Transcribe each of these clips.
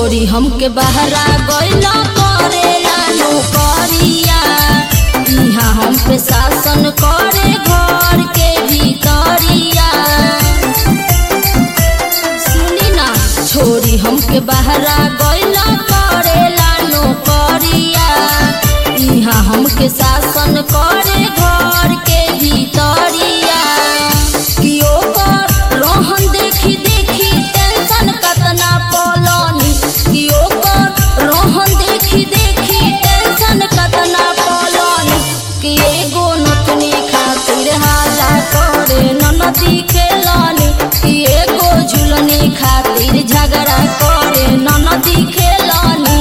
छोरी हमके बहरा गइला करेला नौकरिया इहाँ हम पे शासन करे घर के भीतरिया सुनी ना छोरी हमके बहरा गइला करेला नौकरिया इहाँ हमके शासन करे घर के भीतरिया कि ओकर रोहन देखी देखी टेंशन कतना पलनी कि ओकर रोहन देखी देखी टेंशन कतना पलनी कि एगो नतनी खातिर हाला करे ननदी खेलनी कि एगो झुलनी खातिर झगड़ा करे ननदी खेलनी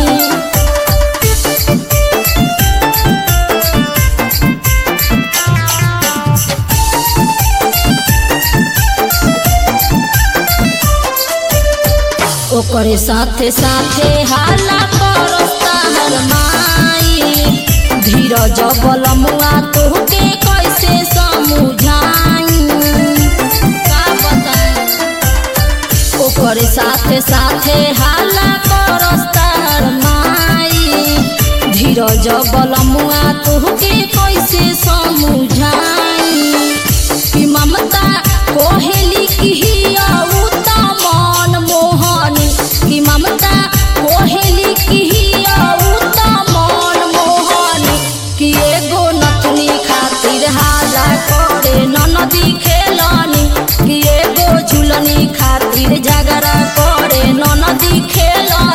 ओकरे साथे साथे हाला परस्ता हर माई धीरज बलमुआ तोहके कैसे समझाई का बताई ओकरे साथे साथे हाला परस्ता हर माई धीरज बलमुआ तोहके कैसे समझाई कि ममता कोहेली की हिया उता मन मोहनी कि ममता कोहेली की हिया उता मन मोहनी कि एगो नथनी खातिर हाला करे ननदी खेलनी कि एगो झुलनी खातिर झगड़ा करे ननदी खेलनी